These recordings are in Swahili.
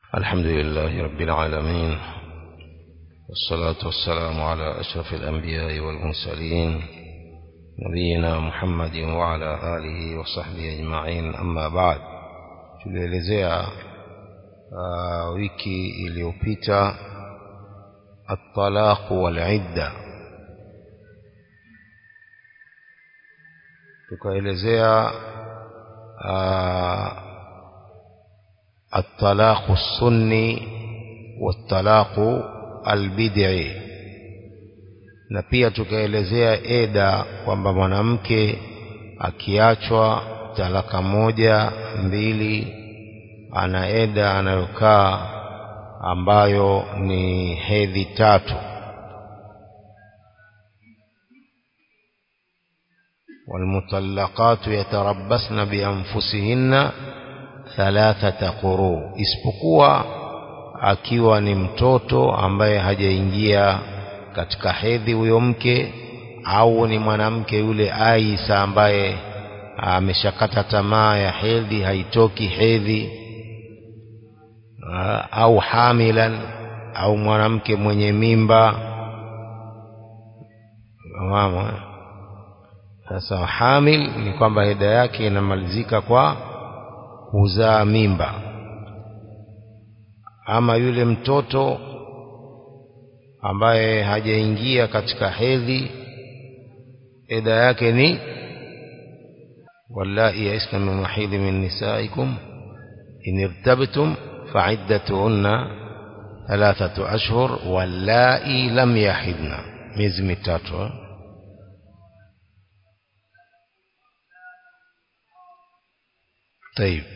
الحمد لله رب العالمين والصلاة والسلام على أشرف الأنبياء والمرسلين نبينا محمد وعلى آله وصحبه أجمعين أما بعد tulielezea uh, wiki iliyopita الطلاق والعدة tukaelezea uh, الطلاق السني والطلاق albid'i na pia tukaelezea eda kwamba mwanamke akiachwa talaka moja mbili ana eda anayokaa ambayo ni hedhi tatu والمطلقات يتربصن بأنفسهن ثلاثة قروء isipokuwa akiwa ni mtoto ambaye hajaingia katika hedhi huyo mke au ni mwanamke yule Aisa ambaye ameshakata tamaa ya hedhi haitoki hedhi au hamilan au mwanamke mwenye mimba mama sasa hamil ni kwamba heda yake inamalizika kwa kuzaa mimba ama yule mtoto ambaye hajaingia katika hedhi eda yake ni wallahi yaisna min mahidhi min nisaikum in irtabtum fa'iddatuhunna thalathatu ashhur wallahi lam yahidna miezi mitatu طيب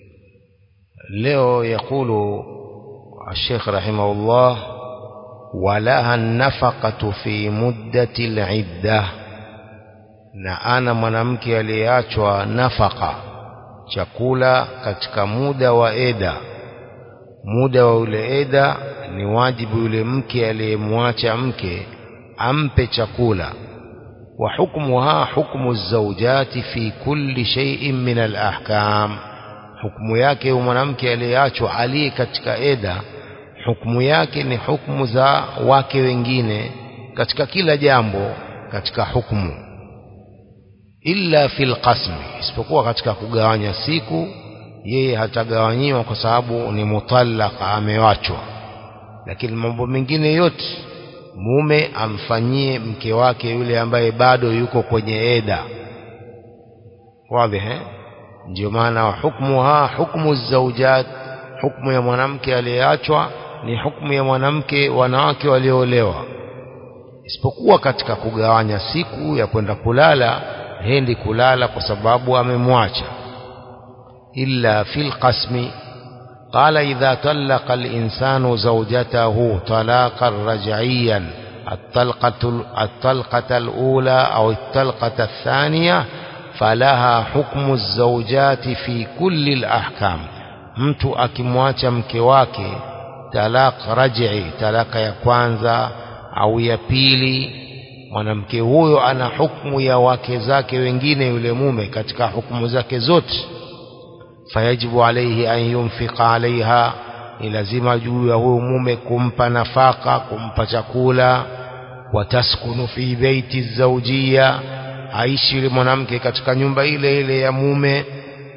leo yakulu الشيخ رحمه الله ولها النفقة في مدة العدة na ana mwanamke aliyeachwa nafaka chakula katika muda wa eda muda wa ule eda ni wajibu yule mke aliyemwacha mke ampe chakula wa hukmuha hukmu zaujati fi kulli shay'in min al-ahkam hukumu yake mwanamke aliyeachwa aliye katika eda hukumu yake ni hukumu za wake wengine katika kila jambo katika hukumu illa fil qasmi isipokuwa katika kugawanya siku yeye hatagawanyiwa kwa sababu ni mutallaka amewachwa lakini mambo mengine yote mume amfanyie mke wake yule ambaye bado yuko kwenye eda wazi eh ndio maana hukmuha hukmu zaujat hukmu ya mwanamke aliyeachwa ni hukumu ya mwanamke wanawake walioolewa isipokuwa katika kugawanya siku ya kwenda kulala hendi kulala kwa sababu amemwacha illa fil qasmi قال إذا طلق الإنسان زوجته طلاقا رجعيا الطلقة, الطلقة الأولى أو الطلقة الثانية فلها حكم الزوجات في كل الأحكام mtu akimwacha mke wake talaq raj'i talaka ya kwanza au ya pili mwanamke huyo ana hukumu ya wake zake wengine yule mume katika hukumu zake zote fayajibu alayhi an yunfika alaiha ni lazima juu ya huyo mume kumpa nafaka kumpa chakula wataskunu fi baiti zawjia aishi yule mwanamke katika nyumba ile ile ya mume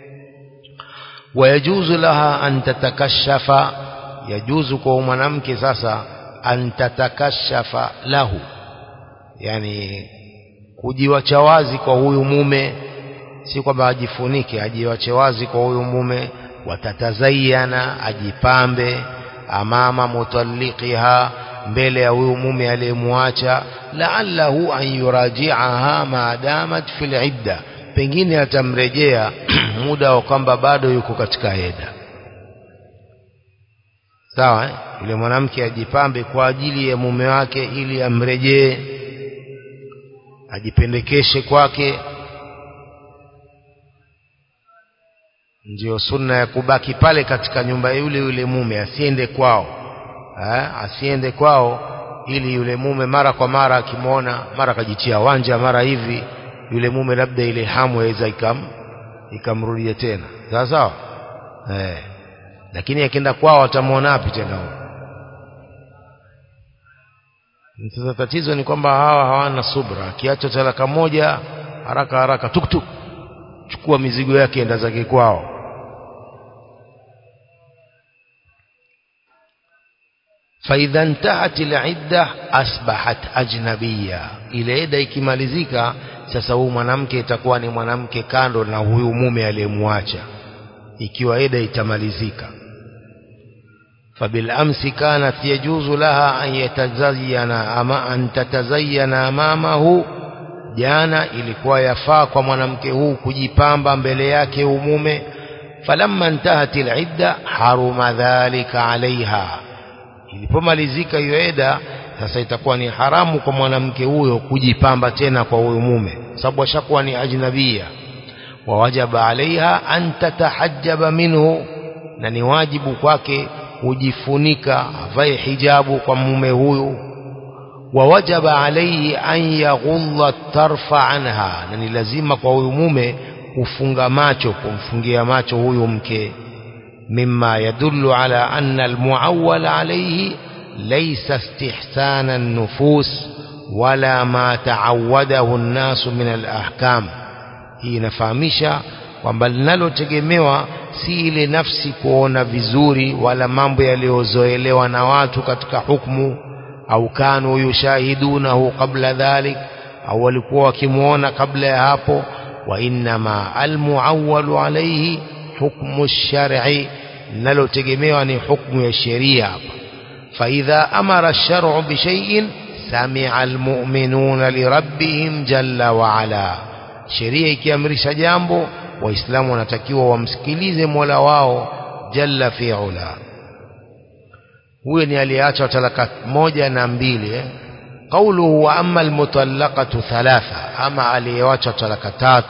wayajuzu laha an tatakashafa yajuzu kwa mwanamke sasa an tatakashafa lahu yani kujiwacha wazi kwa huyu mume si kwamba ajifunike ajiwache wazi kwa huyu mume watatazayana ajipambe amama mutalliqiha mbele ya huyu mume aliyemwacha la'allahu an yuraji'aha maadamat fil idda pengine atamrejea muda wa kwamba bado yuko katika eda sawa eh? yule mwanamke ajipambe kwa ajili ya mume wake ili amrejee ajipendekeshe kwake ndio sunna ya kubaki pale katika nyumba yule yule mume asiende kwao ha? asiende kwao ili yule mume mara kwa mara akimwona mara akajitia wanja mara hivi yule mume labda ile hamu yaweza ikam ikamrudia tena sawa sawa eh lakini akienda kwao atamwona wapi tena huyo sasa tatizo ni kwamba hawa hawana subra akiacha talaka moja haraka haraka tuktuk chukua mizigo yake enda zake kwao فإذا انتهت العدة أصبحت أجنبية ile ida ikimalizika sasa huyu mwanamke itakuwa ni mwanamke kando na huyu mume aliyemwacha ikiwa ida itamalizika فبالأمس كانت يجوز لها أن يتزين أما أن تتزين أمامه jana ilikuwa yafaa kwa mwanamke huu kujipamba mbele yake umume falamma intahat alidda haruma dhalika alaiha ilipomalizika hiyo eda sasa itakuwa ni haramu kwa mwanamke huyo kujipamba tena kwa huyo mume sababu ashakuwa ni ajnabia wawajaba alaiha an tatahajjaba minhu na ni wajibu kwake kujifunika avae hijabu kwa mume huyu ووجب عليه أن يغض الطرف عنها na ni lazima kwa huyu mume kufunga macho kumfungia macho huyu mke مما يدل على أن المعول عليه ليس استحسان النفوس ولا ما تعوده الناس من الأحكام hii inafahamisha kwamba linalotegemewa si ile nafsi kuona vizuri wala mambo yaliyozoelewa na watu katika hukumu au kanu yushahidunahu qabla dhalik au walikuwa wakimwona kabla ya hapo wa innama almuawwalu alayhi hukmu shar'i linalotegemewa ni hukmu ya sheria hapa faidha amara shar'u bishay'in sami'a almu'minuna lirabbihim jalla wa ala sheria ikiamrisha jambo waislamu wanatakiwa wamsikilize mola wao jalla fi ula huyo ni aliyeacha talaka moja na mbili eh? qawluhu wa amma almutallaqatu thalatha ama aliyeacha talaka tatu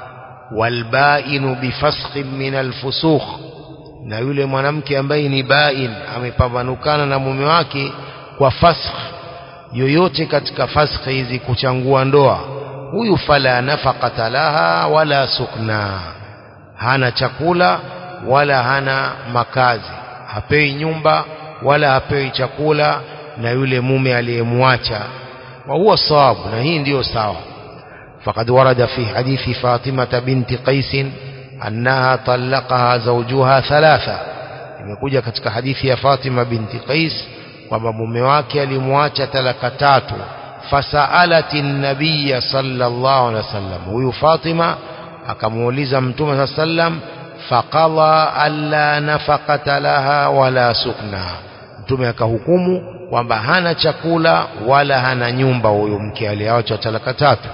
walbainu bifasqin min alfusukh na yule mwanamke ambaye ni bain amepambanukana na mume wake kwa fasq yoyote katika fasq hizi kuchangua ndoa huyu fala nafaqata laha wala sukna hana chakula wala hana makazi hapewi nyumba wala hapewi chakula na yule mume aliyemwacha wa huwa sawabu na hii ndiyo sawa فقد ورد في حديث فاطمة بنت قيس أنها طلقها زوجها ثلاثة imekuja katika hadithi ya Fatima binti Qais kwamba mume wake alimwacha talaka tatu fasalati nabiyya sallallahu alaihi wasallam huyu Fatima akamuuliza mtume sallam faqala alla nafaqata laha wala sukna mtume akahukumu kwamba hana chakula wala hana nyumba huyo mke aliyeacha talaka tatu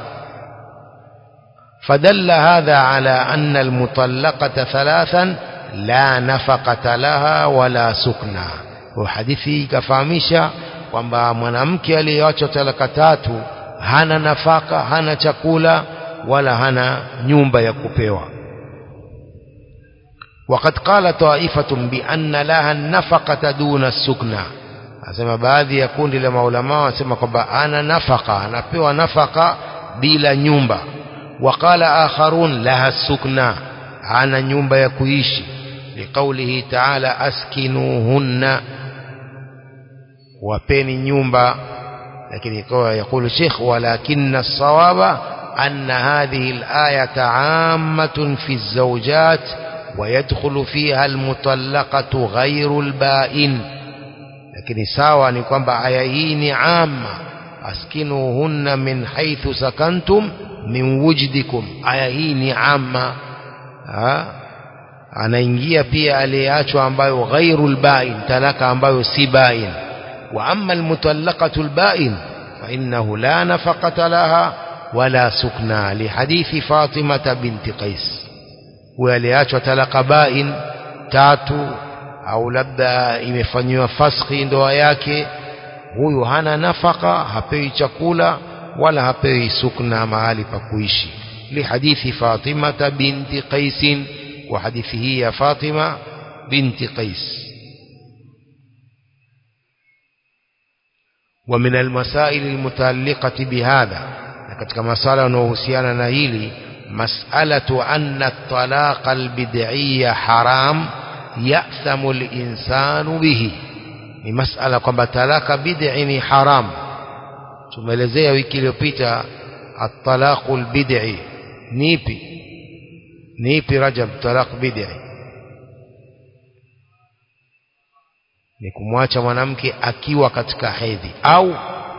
فدل هذا على أن المطلقة ثلاثا لا نفقة لها ولا سكنى وحديثي كفامشة kwamba mwanamke aliyeacha talaka tatu hana nafaka hana chakula wala hana nyumba ya kupewa وقد قال طائفة بأن لها النفقة دون السكنى asema baadhi ya kundi la maulama wasema kwamba ana nafaka anapewa nafaka bila nyumba وقال آخرون لها السكنى أنا نيومبا يكويشي لقوله تعالى أسكنوهن وبين نيومبا لكن يقول الشيخ ولكن الصواب أن هذه الآية عامة في الزوجات ويدخل فيها المطلقة غير البائن لكن ساوى نقوم بآيين عامة أسكنوهن من حيث سكنتم min wujdikum aya hii ni amma ha? anaingia pia aliyeachwa ambayo ghairul bain talaka ambayo si bain wa amma almutallaqatu albain fa innahu la nafaqata laha wala sukna lihadithi Fatima binti Qais huyo aliyeachwa talaka bain tatu au labda imefanywa faskhi ndoa yake huyu hana nafaka hapewi chakula wala hapewi sukna mahali pa kuishi lihadithi Fatima binti Qais wa hadithi hii ya Fatima binti Qais ومن المسائل المتعلقة بهذا katika masala yanayohusiana na hili mas'alatu anna at-talaq al-bid'iyya haram ya'thamu al-insanu bihi ni masala kwamba talaka bid'i ni haram tumeelezea wiki iliyopita at-talaqu al-bid'i ni ipi ni ipi rajab talaq bid'i ni kumwacha mwanamke akiwa katika hedhi au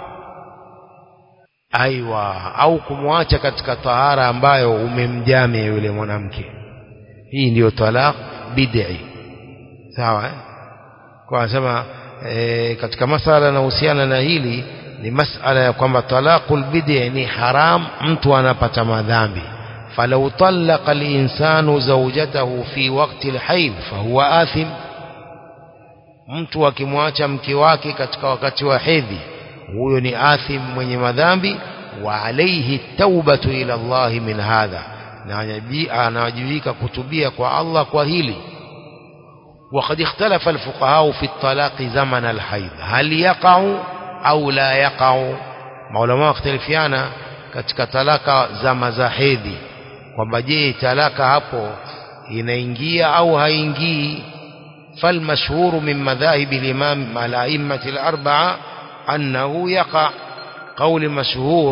aiwa au kumwacha katika tahara ambayo umemjamia yule mwanamke hii ndiyo talaq bid'i sawa eh? kwa anasema e, katika masala yanahusiana na hili ni masala ya kwamba talaqul bid'i ni haram mtu anapata madhambi falau talaqa al-insanu zawjatahu fi waqti al-hayd fahuwa athim mtu akimwacha mke wake katika wakati wa hedhi huyo ni athim mwenye madhambi wa alayhi taubatu ila Allah min hadha na anawajibika kutubia kwa Allah kwa hili وقد اختلف الفقهاء في الطلاق زمن الحيض هل يقع أو لا يقع maulama wakhtalifiana katika talaka zama za hedhi kwamba je talaka hapo inaingia au haingii فالمشهور من مذاهب الإمام الأئمة الأربعة أنه يقع قول مشهور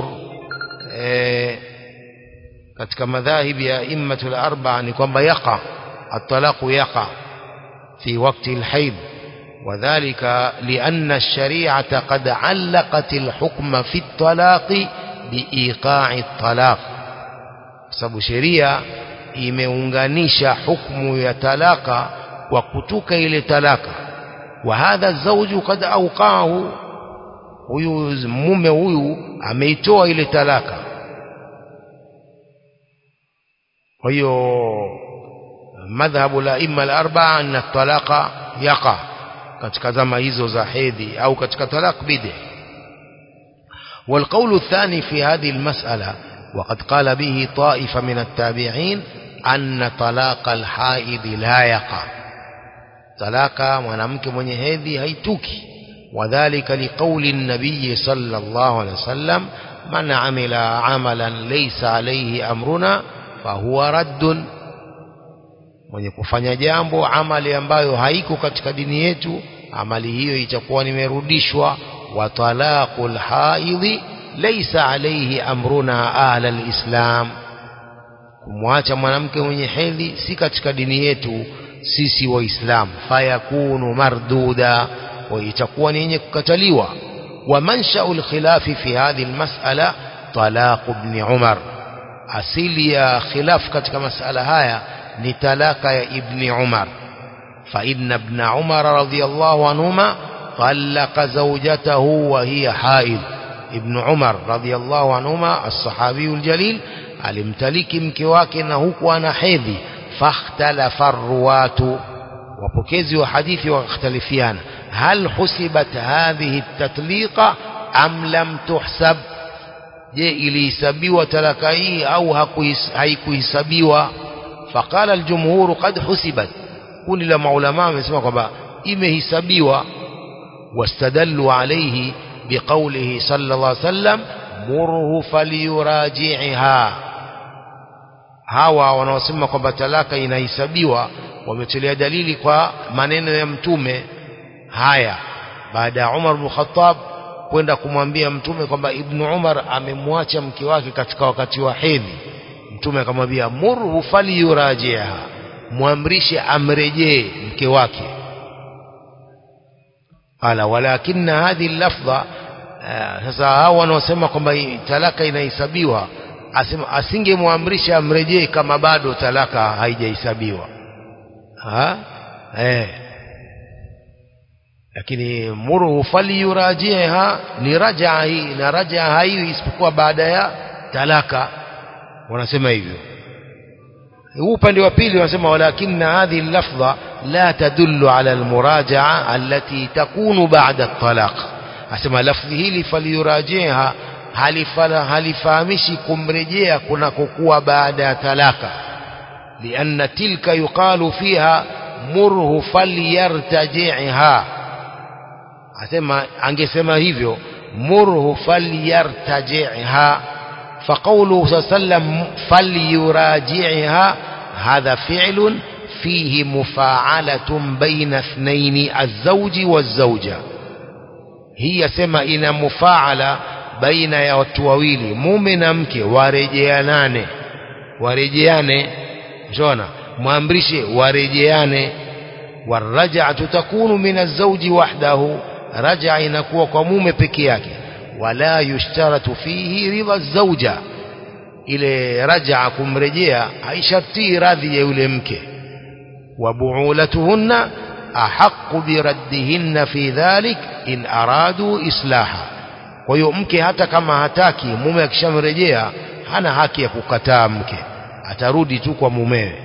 katika madhahib ya immatul arba'a ni kwamba yaqa at-talaq yaqa في وقت الحيض وذلك لأن الشريعة قد علقت الحكم في الطلاق بإيقاع الطلاق sababu sheria imeunganisha hukumu ya talaka kwa kutuka ile talaka wa hadha zawju kad auqahu huyu mume huyu ameitoa ile talaka kwa hiyo madhhabu la imma al-arba'a anna talaqa yaqa katika zama hizo za hedhi au katika talaq bid'i والقول الثاني في هذه المسألة وقد قال به طائفة من التابعين أن طلاق الحائض لا يقع طلاق mwanamke mwenye hedhi haituki وذلك لقول النبي صلى الله عليه وسلم من عمل عملا ليس عليه أمرنا فهو رد mwenye kufanya jambo amali ambayo haiko katika dini yetu amali hiyo itakuwa nimerudishwa wa talaqul haidhi laysa alayhi amruna ahla alislam kumwacha mwanamke mwenye hedhi si katika dini yetu sisi waislamu fayakunu marduda wa itakuwa ni yenye kukataliwa wa mansha'ul khilafi fi hadhihi almas'ala talaq ibn umar asili ya khilaf katika masala haya ni talaka ya ibni Umar fa inna ibn Umar radhiyallahu anhuma talaqa zawjatahu wa hiya haid ibn Umar radhiyallahu anhuma as-sahabi al-jalil alimtaliki mke wake na huku ana hedhi fakhtalafa ruwatu wapokezi wa hadithi wakhtalifiana hal husibat hadhihi at-tatliqa am lam tuhsab je ilihesabiwa talaka hii au haikuhesabiwa فقال الجمهور قد حسبت kundi la maulama wamesema kwamba imehesabiwa wastadallu alayhi biqawlihi sallallahu alayhi wasallam murhu falyuraji'ha hawa wanaosema kwamba talaka inahesabiwa wametolea dalili kwa maneno ya mtume haya baada ya Umar bin Khattab kwenda kumwambia mtume kwamba Ibn Umar amemwacha mke wake katika wakati wa hedhi mtume akamwambia murhu falyurajiha muamrishe amrejee mke wake qala walakinna hadhihi lafdha sasa hao wanaosema kwamba talaka inahesabiwa asema asingemwamrisha amrejee kama bado talaka haijahesabiwa ha eh lakini murhu falyurajiha ni rajaa hii na rajaa haiwi isipokuwa baada ya talaka wanasema hivyo huu upande wa pili wanasema walakinna hadhihi lafdha la tadullu ala almurajaa allati takunu ba'da at-talaq asema lafdhi hili faliyurajiha halifala halifahamishi kumrejea kunakokuwa baada ya talaka lianna tilka yuqalu fiha murhu falyartajiha asema angesema hivyo murhu falyartajiha فقوله صلى الله عليه وسلم فليراجعها هذا فعل فيه مفاعلة بين اثنين الزوج والزوجة هي سما إن مفاعلة بين يا watu wawili mume na mke warejeanane warejeane jona mwamrishe warejeane waraj'atu takunu min az-zawji wahdahu raja inakuwa kwa mume peke yake wala yushtaratu fihi ridha az-zawja ile raja kumrejea haisharti radhi ya yule mke wa bu'ulatuhunna ahaqqu biraddihinna fi dhalik in aradu islaha kwa hiyo mke hata kama hataki mume akishamrejea hana haki ya kukataa mke atarudi tu kwa mumewe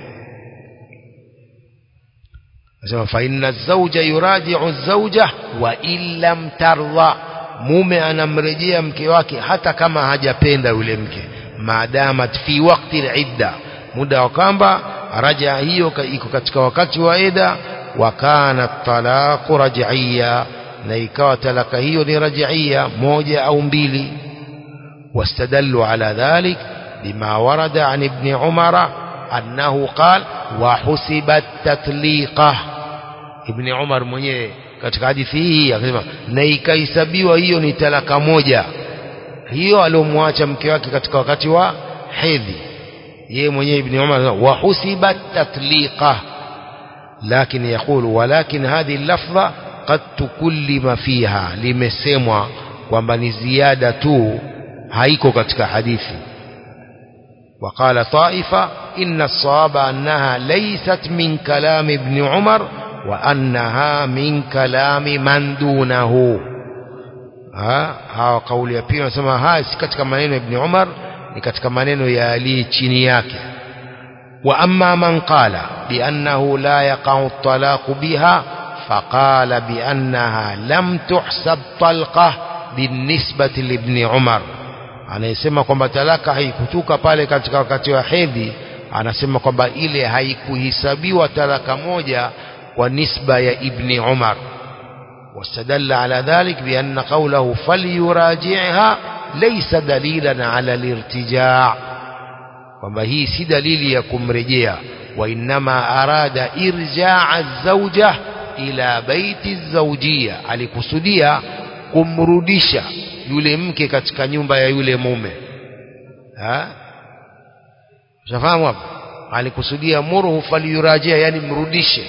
nasema fa inna zawja yuraji'u zawja wa illam tarda mume anamrejea mke wake hata kama hajapenda yule mke maadamat fi waqti al-idda muda wa kwamba raja hiyo iko katika wakati wa ida wa kana talaqu raj'iyya na ikawa talaka hiyo ni raj'iyya moja au mbili واستدلوا على ذلك بما ورد عن ابن عمر أنه قال وحسبت تطليقه ابن عمر mwenyewe katika hadithi hii akasema na ikahesabiwa hiyo ni talaka moja hiyo aliyomwacha mke wake katika wakati wa hedhi yeye mwenyewe ibn Umar wa husibat tatliqa lakini yakulu walakin hadhi lafdha qad tukullima fiha limesemwa kwamba ni ziada tu haiko katika hadithi وقال طائفة إن الصواب أنها ليست من كلام ابن عمر وأنها من كلام من دونه ha hawa kauli ya pili wanasema haya si katika maneno ya Ibn Umar ni katika maneno ya Ali chini yake wa amma man qala bi annahu la yaqa'u at-talaq biha faqala bi annaha lam tuhsab talqa binisbati li Ibn Umar anayesema kwamba talaka haikutuka pale katika wakati wa hedhi anasema kwamba ile haikuhesabiwa talaka moja kwa nisba ya Ibn Umar واستدل على ذلك بأن قوله فليراجعها ليس دليلا على الارتجاع kwamba hii si dalili ya kumrejea wainama arada irjaa zauja ila baiti zaujia alikusudia kumrudisha yule mke katika nyumba ya yule mume shafahamu hapo alikusudia murhu faliyurajia yani mrudishe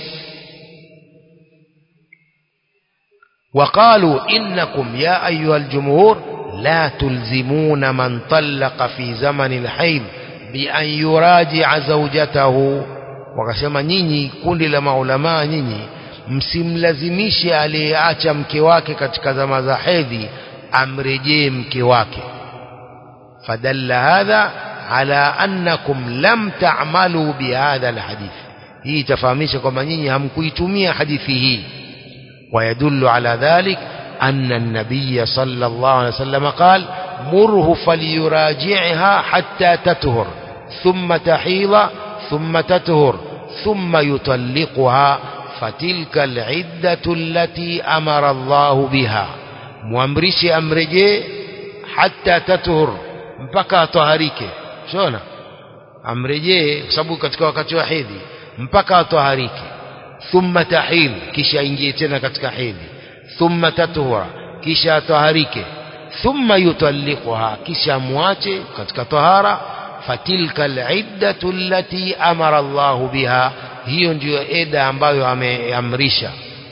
وقالوا إنكم يا أيها الجمهور لا تلزمون من طلق في زمن الحيض بأن يراجع زوجته wakasema nyinyi kundi la maulamaa nyinyi msimlazimishe aliyeacha mke wake katika zama za hedhi amrejee mke wake fadalla hadha ala annakum lam ta'malu bihadha alhadith hii itafahamisha kwamba nyinyi hamkuitumia hadithi hii ويدل على ذلك أن النبي صلى الله عليه وسلم قال مره فليراجعها حتى تتهر ثم تحيض ثم تتهر ثم يطلقها فتلك العدة التي أمر الله بها muamrishe amrejee hata tathur mpaka atoharike shona amrejee kwa sababu katika wakati wa hedhi mpaka atoharike thumma tahil kisha ingie tena katika hedhi thumma tathura kisha atoharike thumma yutalliquha kisha muache katika tahara fatilka al'iddatu allati amara Allah biha hiyo ndiyo eda ambayo ameamrisha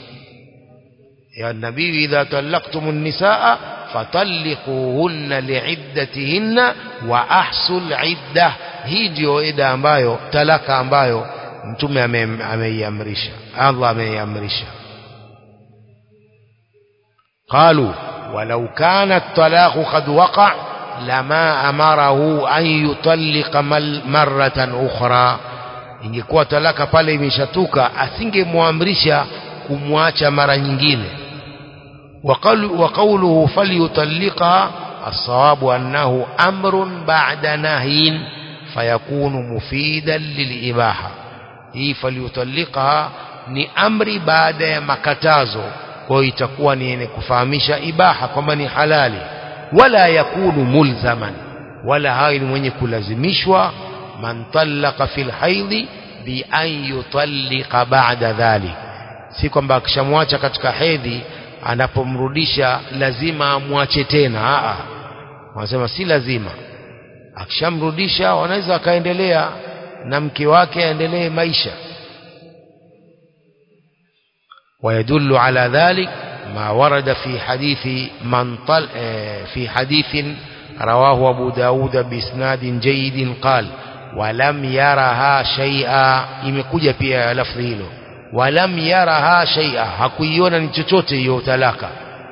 ya nabii idha talaqtum an-nisaa fatalliquhunna li'iddatihinna wa ahsul 'iddah hii ndiyo eda ambayo talaka ambayo mtume ameiamrisha Allah ameiamrisha قالوا ولو كان الطلاق قد وقع لما أمره أن يطلق مرة أخرى ingekuwa talaka pale imeshatuka asingemwamrisha kumwacha mara nyingine wa qawluhu falyutalliqa الصواب أنه أمر بعد نهي فيكون مفيدا للإباحة hii falyutalliqaha ni amri baada ya makatazo kwa hiyo itakuwa ni yenye kufahamisha ibaha kwamba ni halali wala yakunu mulzaman wala hawi ni mwenye kulazimishwa man talaqa fil haidhi bi an yutallika ba'da dhalik si kwamba akishamwacha katika hedhi anapomrudisha lazima amwache tena a wanasema si lazima akishamrudisha wanaweza akaendelea na mke wake aendelee maisha ويدل على ذلك ما ورد في حديث من طل في حديث رواه أبو داود بإسناد جيد قال ولم يرها شيئا imekuja pia lafzi hilo ولم يرها شيئا hakuiona ni chochote hiyo talaka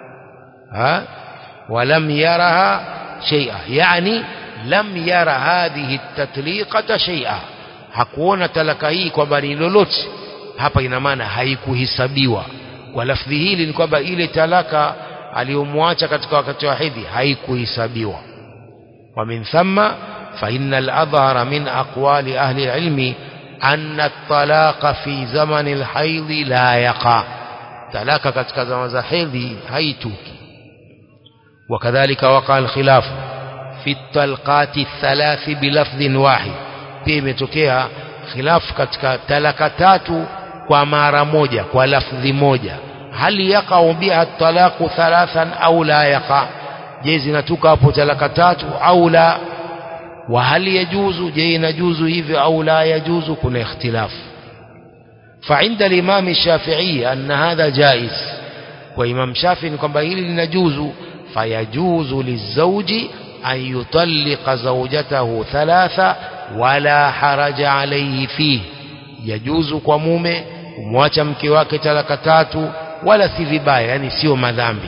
ha ولم يرها شيئا يعني لم يرى هذه التطليقة شيئا hakuona talaka hii kwamba ni lolote hapa ina maana haikuhesabiwa kwa lafdhi hili ni kwamba ile talaka aliyomwacha katika wakati wa hedhi haikuhesabiwa wa min thamma fa inna al-adhhara min aqwali ahli al-ilmi anna at-talaqa fi zamani al-hayd la yaqa talaka katika zama za hedhi haituki وكذلك وقع الخلاف في الطلقات الثلاث بلفظ واحد pia imetokea khilaf katika talaka tatu kwa mara moja kwa lafdhi moja hali yaqau biha talaqu thalathan au la yaqa je zinatuka hapo talaka tatu au la wa hali yajuzu je inajuzu hivyo au la yajuzu kuna ikhtilaf فعند الإمام الشافعي أن هذا جائز وإمام شافعي kwamba hili linajuzu فيجوز للزوج أن يطلق زوجته ثلاثة ولا حرج عليه فيه يجوز kwa mume kumwacha mke wake talaka tatu wala si vibaya yani sio madhambi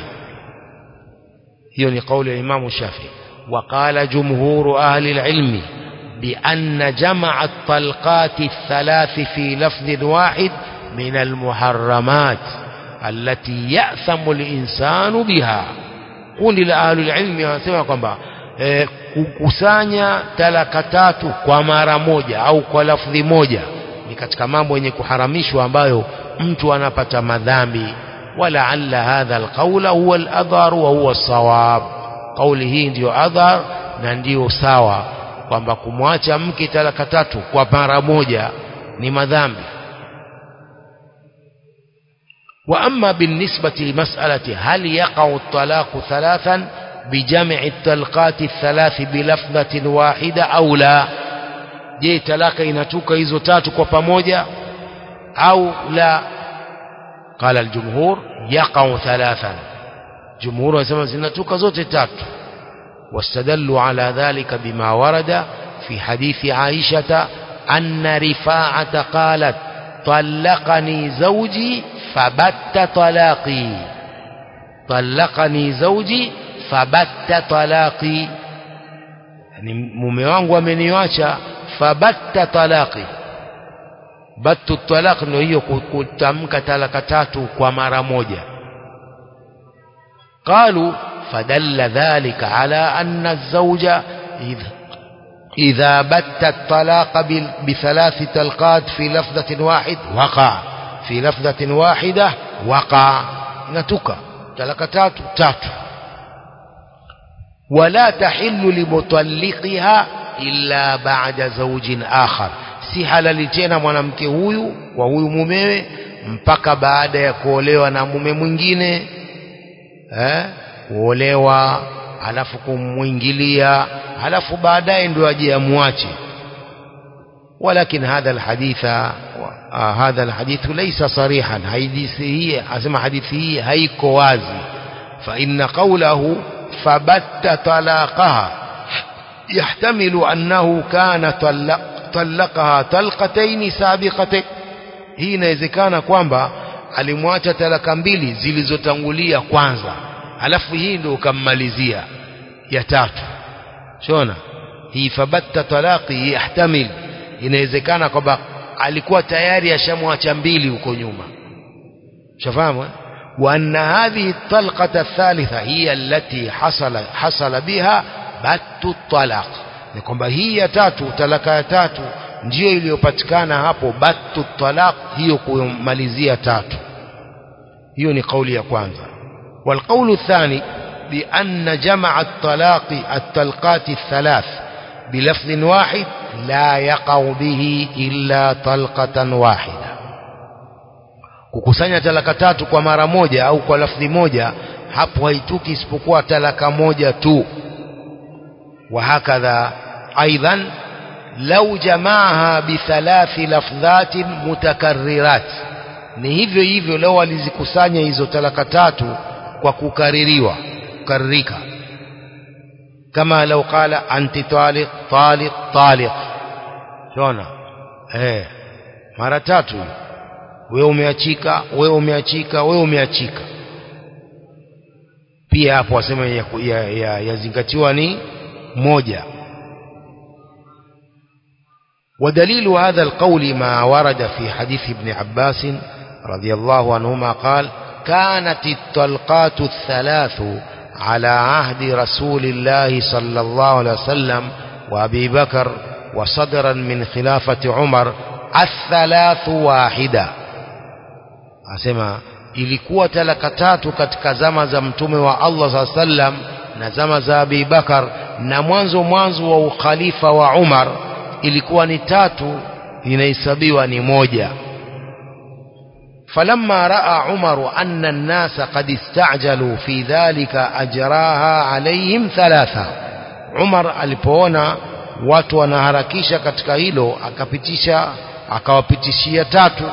hiyo ni kauli ya Imam Shafi وقال جمهور أهل العلم بأن جمع الطلقات الثلاث في لفظ واحد من المحرمات التي يأثم الإنسان بها kundi la ahlul ilmi wanasema kwamba e, kukusanya talaka tatu kwa mara moja au kwa lafdhi moja ni katika mambo yenye kuharamishwa ambayo mtu anapata madhambi walaalla hadha alqaula huwa aladhar wa huwa sawab kauli hii ndiyo adhar na ndiyo sawa kwamba kumwacha mke talaka tatu kwa mara moja ni madhambi وأما بالنسبة لمسألة هل يقع الطلاق ثلاثا بجمع الطلقات الثلاث بلفظة واحدة أو لا je talaka inatuka hizo tatu kwa pamoja au la qala aljumhur yaqau thalathan jumhur wanasema zinatuka zote tatu واستدلوا على ذلك بما ورد في حديث عائشة أن رفاعة قالت طلقني زوجي فبت طلاقي طلقني زوجي فبت طلاقي yani mume wangu ameniacha fabatta talaqi battu talaq ndio hiyo kutamka talaka tatu kwa mara moja qalu fadalla dhalika ala anna az-zawja idha إذا بت الطلاق بثلاث تلقات في لفظة واحد وقع في لفظة واحدة وقع نتك تلك تاتو تاتو ولا تحل لمطلقها إلا بعد زوج آخر si halali tena mwanamke huyu kwa huyu mumewe mpaka baada ya kuolewa na mume mwingine eh kuolewa alafu kumwingilia alafu baadaye ndio aje amwache ولكن هذا الحديث هذا الحديث ليس صريحا حديثه اسمع حديثه هيكو wazi فإن قوله فبت طلاقها يحتمل أنه كان طلق طلقها طلقتين سابقتين hii inawezekana kwamba alimwacha talaka mbili zilizotangulia kwanza alafu hii ndio ukammalizia ya tatu shona hii fabatta talaqi yahtamil inawezekana kwamba alikuwa tayari ashamwacha mbili huko nyuma shafahamu wa anna hadhihi talqata athalitha hiya allati hasala hasala biha battu talaq ni kwamba hii ya tatu talaka ya tatu ndiyo iliyopatikana hapo battu talaq hiyo kumalizia tatu hiyo ni kauli ya kwanza والقول الثاني بأن جمع الطلاق الطلقات الثلاث بلفظ واحد la yaqau bihi illa talqatan wahida kukusanya talaka tatu kwa mara moja au kwa lafdhi moja hapo haituki isipokuwa talaka moja tu وهكذا أيضا لو جمعها بثلاث لفظات متكررات ni hivyo hivyo leo alizikusanya hizo talaka tatu kwa kukaririwa kukaririka kama lau qala anti taliq taliq taliq shona eh mara tatu wewe umeachika wewe umeachika wewe umeachika pia hapo wasema yazingatiwa ya, ya, ya ni moja ودليل هذا القول ما ورد في حديث ابن عباس رضي الله عنهما قال كانت الطلقات الثلاث على عهد رسول الله صلى الله عليه وسلم وأبي بكر وصدرا من خلافة عمر الثلاث واحدة أسمع ilikuwa talaka tatu katika zama za mtume wa Allah saa sallam na zama za Abi Bakar na mwanzo mwanzo wa ukhalifa wa Umar ilikuwa ni tatu inahesabiwa ni moja فلما راى عمر ان الناس قد استعجلوا في ذلك اجراها عليهم ثلاثه عمر alipoona watu wanaharakisha katika hilo akapitisha akawapitishia tatu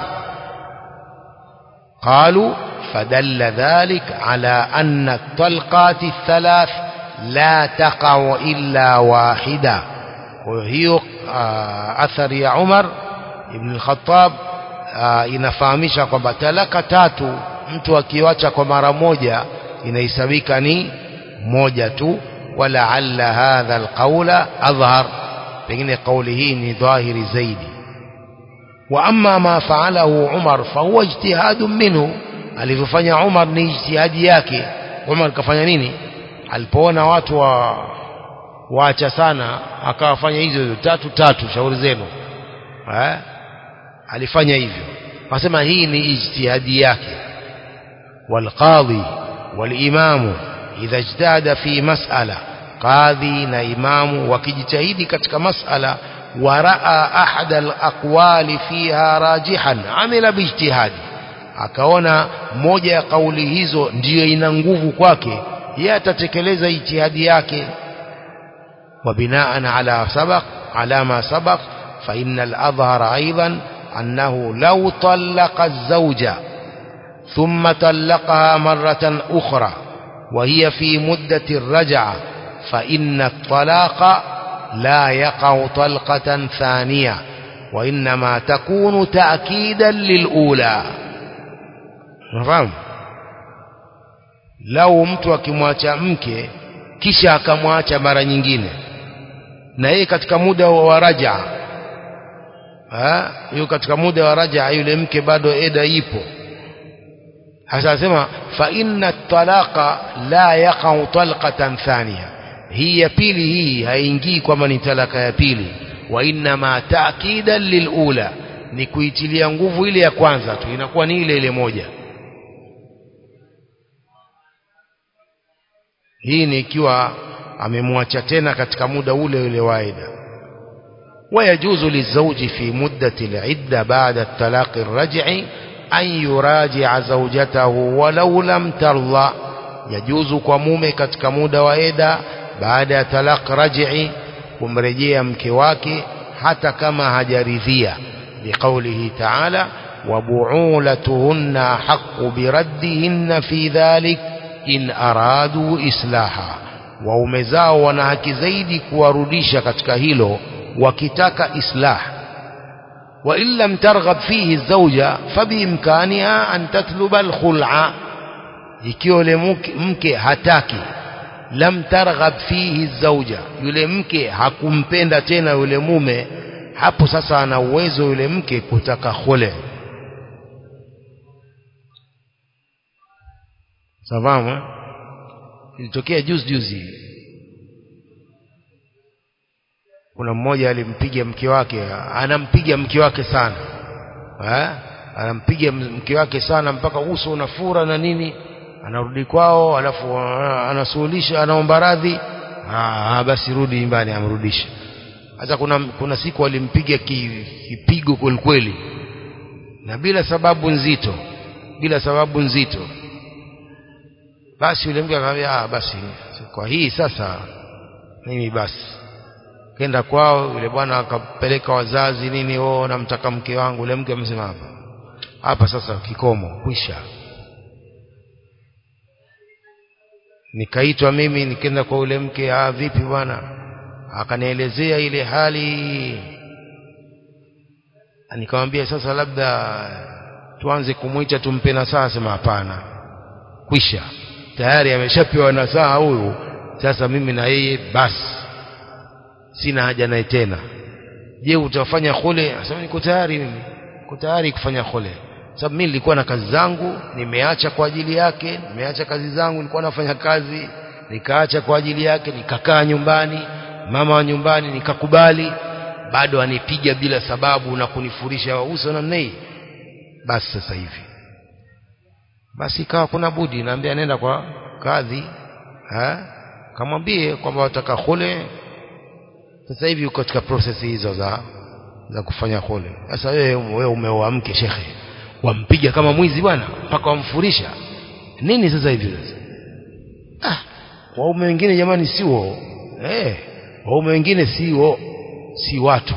قالوا فدل ذلك على أن الطلقات الثلاث لا تقع إلا واحدة وهي أثر يا عمر ابن الخطاب inafahamisha kwamba talaka tatu mtu akiwacha kwa mara moja inahesabika ni moja tu walaalla hadha alqaula adhhar pengine kauli hii ni dhahiri zaidi wa amma ma faalahu Umar fahuwa ijtihadu minhu alivyofanya Umar ni ijtihadi yake Umar kafanya nini alipoona watu wa waacha sana akawafanya hizo hizo tatu tatu shauri zenu eh alifanya hivyo wasema hii ni ijtihadi yake والقاضي والإمام إذا اجتهد في مسألة قاضي na imamu wakijitahidi katika masala ورأى أحد الأقوال فيها راجحا عمل باجتهاد akaona moja ya kauli hizo ndiyo ina nguvu kwake yeye atatekeleza ijtihadi yake وبناء على سبق على ما سبق فإن الأظهر أيضا أنه لو طلق الزوجة ثم طلقها مرة أخرى وهي في مدة الرجعة فإن الطلاق لا يقع طلقة ثانية وإنما تكون تأكيدا للأولى نفهم lau mtu akimwacha mke kisha akamwacha mara nyingine na yeye katika muda wa raja hiyo katika muda wa raja yule mke bado eda ipo hasa asema fa inna talaqa la yaqau talqatan thaniya hii ya pili hii haingii kwamba ni talaka ya pili wa inma ta'kidan lilula ni kuitilia nguvu ile ya kwanza tu inakuwa ni ile ile moja hii ni ikiwa amemwacha tena katika muda ule ule waida ويجوز للزوج في مدة العدة بعد الطلاق الرجعي أن يراجع زوجته ولو لم ترضى يجوز كمومه katika muda wa eda baada ya talaq raj'i kumrejea mke wake hata kama hajaridhia liqaulihi ta'ala wabu'ulatuhunna haqqu biraddihinna fi dhalik in aradu islaha waume zao wana haki zaidi kuwarudisha katika hilo wakitaka islah wa in lam targhab fihi zawja fabiimkaniha an tatluba alkhul'a ikiwa yule mke hataki lam targhab fihi zawja yule mke hakumpenda tena yule mume hapo sasa ana uwezo yule mke kutaka khule safahamu ilitokea juzi juzi kuna mmoja alimpiga mke wake anampiga mke wake sana eh? anampiga mke wake sana mpaka uso unafura na nini anarudi kwao alafu anasuhulisha anaomba radhi ah basi rudi nyumbani amrudishe sasa kuna kuna siku alimpiga ki, kipigo kwelikweli na bila sababu nzito bila sababu nzito basi yule mke akamwambia ah basi kwa hii sasa mimi basi kenda kwao yule bwana akapeleka wazazi nini oh namtaka mke wangu yule mke amesema hapa hapa sasa kikomo kwisha nikaitwa mimi nikaenda kwa yule mke ah vipi bwana akanielezea ile hali nikamwambia sasa labda tuanze kumwita tumpe nasaha sema hapana kwisha tayari ameshapewa nasaha huyu sasa mimi na yeye basi sina haja naye tena je utafanya khule asema niko tayari mimi niko tayari kufanya khule sababu mimi nilikuwa na kazi zangu nimeacha kwa ajili yake nimeacha kazi zangu nilikuwa nafanya kazi nikaacha kwa ajili yake nikakaa nyumbani mama wa nyumbani nikakubali bado anipiga bila sababu na kunifurisha uso namna hii basi sasa hivi basi ikawa kuna budi naambia nenda kwa kadhi ha kamwambie kwamba wataka khule sasa hivi uko katika process hizo za za kufanya khule sasa wewe wewe umeoa mke shekhe wampiga kama mwizi bwana mpaka wamfurisha nini sasa hivi sasa ah waume wengine jamani sio eh waume wengine sio si watu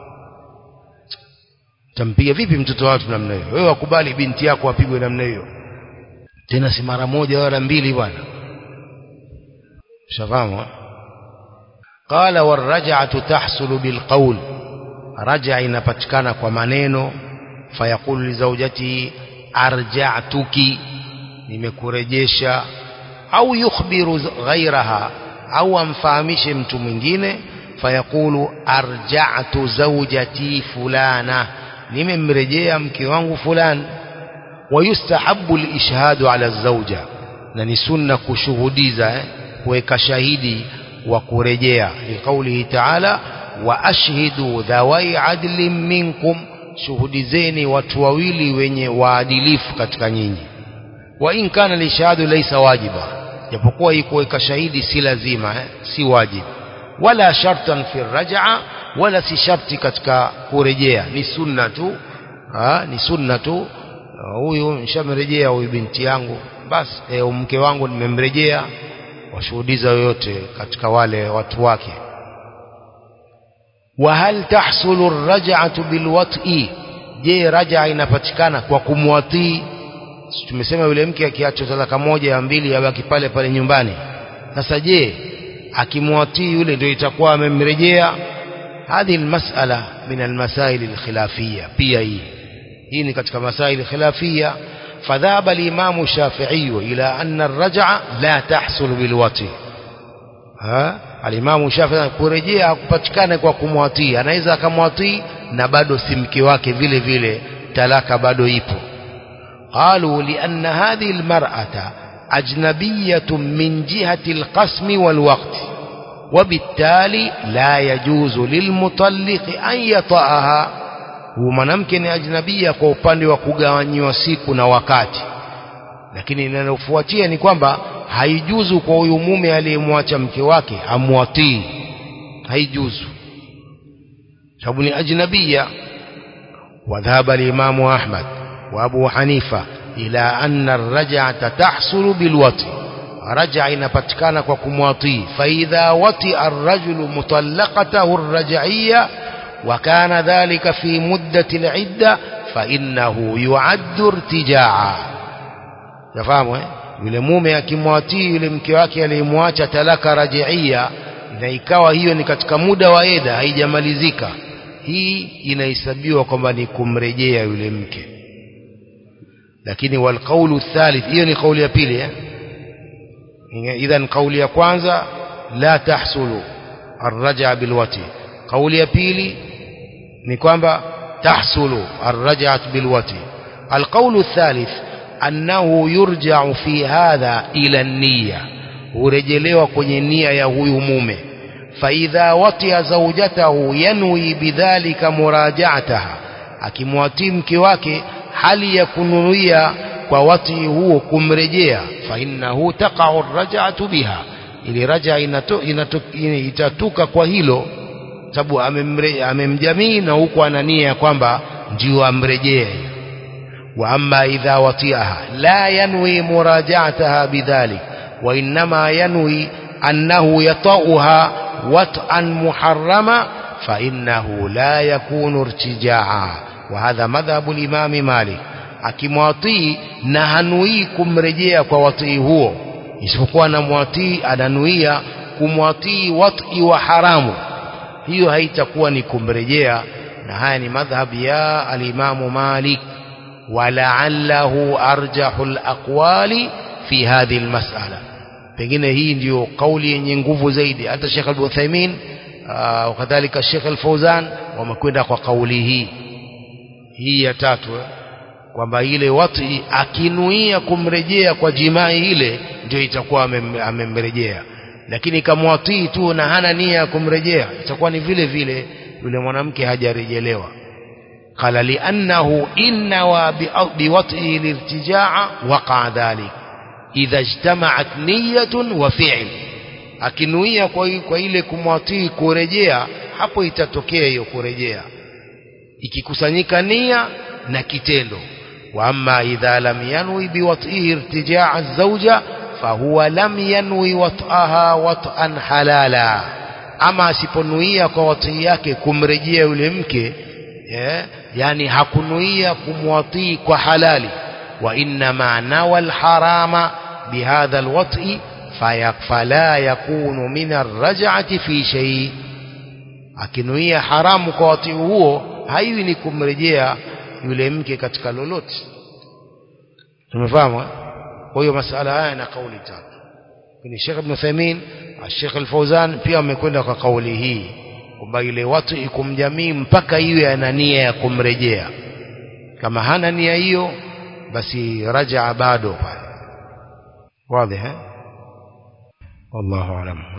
tampiga vipi mtoto wa watu namna hiyo wewe wakubali binti yako apigwe namna hiyo tena si mara moja wala mbili bwana shafahamu qala waraj'atu tahsulu bilqawl raja inapatikana kwa maneno fayaqulu li zawjatihi arja'tuki nimekurejesha au yukhbiru ghairaha au amfahamishe mtu mwingine fayaqulu arja'tu zawjati fulana nimemrejea mke wangu fulani wayustahabu alishhadu ala zawja na ni sunna kushuhudiza eh, kuweka shahidi wa kurejea liqaulihi ta'ala wa ashhidu dhawai adlin minkum shuhudizeni watu wawili wenye waadilifu katika nyinyi wa in kana lishahadu laysa wajiba japokuwa hii kuweka shahidi si lazima eh, si wajibu wala shartan fi raj'a wala si sharti katika kurejea ni sunna tu ha, ni sunna tu huyu nishamrejea huyu binti yangu basi e, mke wangu nimemrejea washuhudiza yoyote katika wale watu wake wa hal tahsulu ar-raj'atu bilwat'i je raj'a inapatikana kwa kumwatii tumesema yule mke akiacha talaka moja ya mbili yabaki pale pale nyumbani sasa je akimwatii yule ndio itakuwa amemrejea هذه المسألة من المسائل الخلافية pia hii hii ni katika masaili khilafia فذهب الإمام الشافعي إلى أن الرجعة لا تحصل بالوطي ها الإمام الشافعي kurejea hakupatikana kwa kumwatii anaweza akamwatii na bado si mke wake vile vile talaka bado ipo قالوا لأن هذه المرأة أجنبية من جهة القسم والوقت وبالتالي لا يجوز للمطلق أن يطأها huyu mwanamke ni ajnabia kwa upande wa kugawanyiwa siku na wakati lakini linalofuatia ni kwamba haijuzu kwa huyu mume aliyemwacha mke wake amwatii haijuzu sababu ni ajnabia wadhhaba limamu ahmad wa abu hanifa ila anna arraj'ata tahsulu bilwati raja inapatikana kwa kumwatii faidha wati arrajulu mutallaqatahu arraj'iyya وكان ذلك في مدة العدة فإنه يعد ارتجاعا تفهموا yule mume akimwatii yule mke wake aliyemwacha talaka rajiia na ikawa hiyo ni katika muda wa edha haijamalizika hii inahesabiwa kwamba ni kumrejea yule mke lakini walqaulu thalith hiyo ni kauli ya pili eh? idhan kauli ya kwanza la tahsulu arraja bilwati kauli ya pili ni kwamba tahsulu arraj'at bilwati alqawlu athalith annahu yurja'u fi hadha ila an-niyya hurejelewa kwenye nia ya huyu mume faidha watiya zawjatahu yanwi bidhalika muraja'ataha akimwatii mke wake hali ya kunuia kwa wati huo kumrejea fa innahu taqa'u arraj'atu biha ili raja itatuka kwa hilo sababu amemjamii na huku ana nia ya kwamba ndio amrejee wa amma idha watiaha la yanwi murajaataha bidhalik wa innama yanwi annahu yatauha wat'an muharrama fa innahu la yakunu irtijaa wa hadha madhhabu al-imam Malik akimwatii na hanui kumrejea kwa watii huo isipokuwa na mwatii ananuia kumwatii wati wa haramu hiyo haitakuwa ni kumrejea na haya ni madhhab ya alimamu Malik walaallahu arjahu alaqwali fi hadhihi almas'ala pengine hii ndiyo kauli yenye nguvu zaidi hata Sheikh Al-Uthaymeen wakadhalika Sheikh Al-Fauzan wamekwenda kwa kauli hii hii ya tatu kwamba ile wati akinuia kumrejea kwa jimai ile ndio itakuwa amemrejea lakini kamwatii tu na hana nia ya kumrejea itakuwa ni vile vile yule mwanamke hajarejelewa qala li'annahu inna wa biwat'ihi lirtijaa waqa dhalik idha ijtama'at niyyatun wa fi'l akinuia kwa, kwa ile kumwatii kurejea hapo itatokea hiyo kurejea ikikusanyika nia na kitendo wa amma idha lam yanwi biwat'ihi irtijaa az-zawja fahuwa lam yanwi wat'aha wat'an halala ama asiponuia kwa watii yake kumrejea yule mke yeah, yani hakunuia kumwatii kwa halali wa inma nawa alharama bihadha alwat'i fala yakunu min arraj'ati fi shay akinuia haramu kwa watii huo haiwi ni kumrejea yule mke katika lolote tumefahamu kwa hiyo masala haya na kauli tatu ni Sheikh Ibn Uthaymeen Sheikh Al-Fauzan pia wamekwenda kwa kauli hii kwamba ile watu ikumjamii mpaka iwe ana nia ya kumrejea kama hana nia hiyo basi rajaa bado pale wazi eh wallahu alam